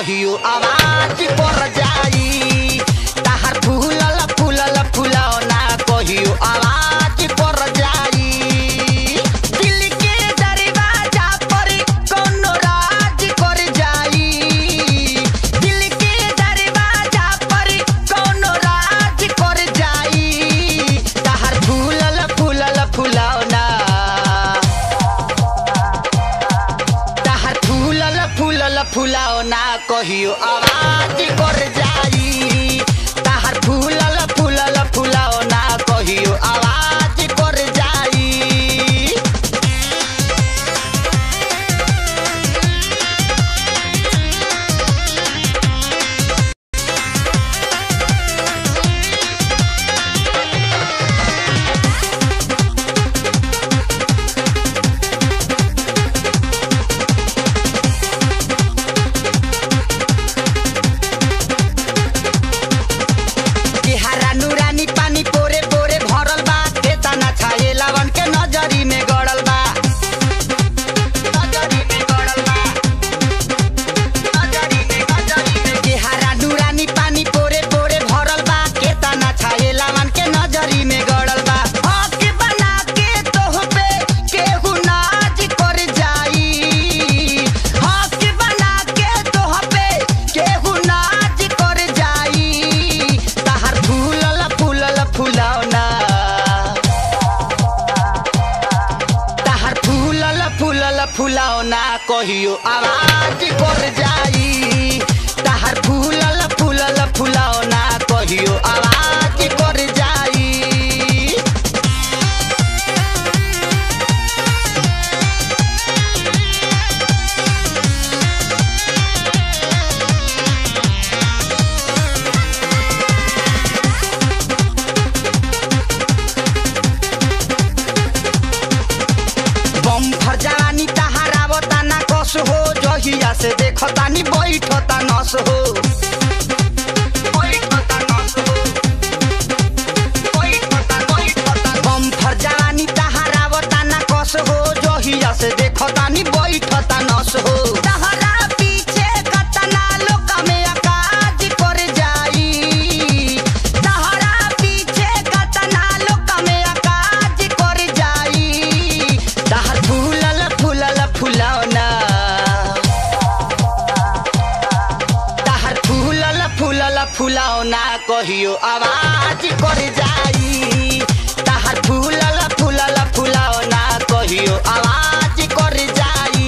कहियो आवाज कर जाई ताहर फूलल फूलल फुलौना कहियो आवाज कर जाई दिल के दरवाजा पर कोनो राज कर जाई दिल के दरवाजा पर कोनो राज कर जाई ताहर फूलल फूलल फुलौना ताहर फूलल फूलल फुलौना कहियो आवाज कर जाई ताहर फूलल फूलल फुलौना कहियो आवाज कर जाई चेहरा नूरानी पानी पोरे पोरे भरल बा केतना छाये लवन के नजरी में गड़ल बा नजरी में गड़ल बा नजरी में नजरी में चेहरा नूरानी पानी पोरे पोरे भरल बा केतना छाये लवन के नजरी में गड़ल बा हक बना के तोह पे केहू नाज कर जाई हक बना के तोह पे केहू नाच कर जाई ताहर फूलल फूलल फुलौना ताहर फूलल फूलल फुलौना कहियो आवाज कर जाई ताहर फूलल फूलल फुलौना कहियो आवाज कर जाई बम भर जवानी तहारावता ना कस हो जहिया से देखतानी बैठता नस हो बैठता नस हो। बैठता, बैठता। बम भर जवानी तहारावता ना कस हो जहिया से देखतानी बैठता नस हो तहरा पीछे कतना लोक में अकाज कर जाई तहरा पीछे कतना लोक में अकाज कर जाई तहर फूलल फूलल फुलौना तहर फूलल फूलल फुलौना कहियो आवाज कर जाई तहर फूलल फूलल फुलौना कहियो आवाज कर जाई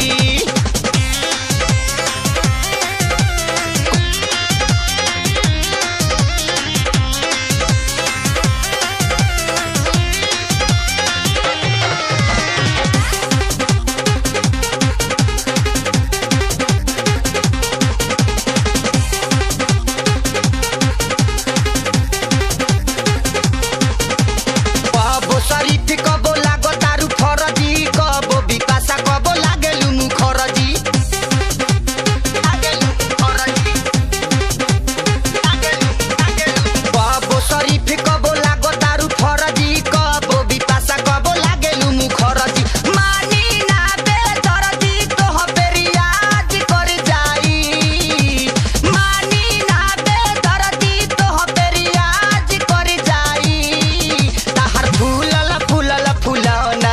कबो शरीफ कबो लागो तारू फरजी कबो बिपाशा कबो लागेलु मुखरजी लागेलु मुखरजी। लागेलु, लागेलु। कबो शरीफ कबो लागो तारू फरजी कबो बिपाशा कबो लागेलु मुखरजी मानी ना बेदरजी तोह पे रियाज कर जाई मानी ना बेदरजी तोह पे रियाज कर जाई ताहर फूलल फूलल फुलौना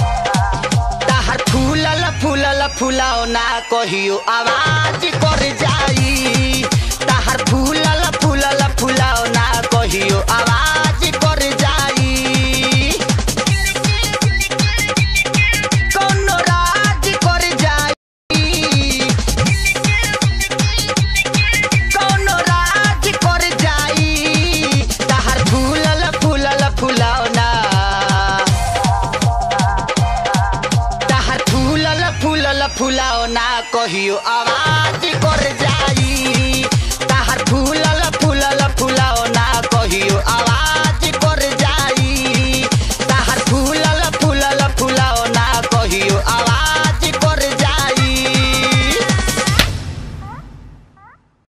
ताहर फूलल फूलल फुलौना कहियो आवाज कर जा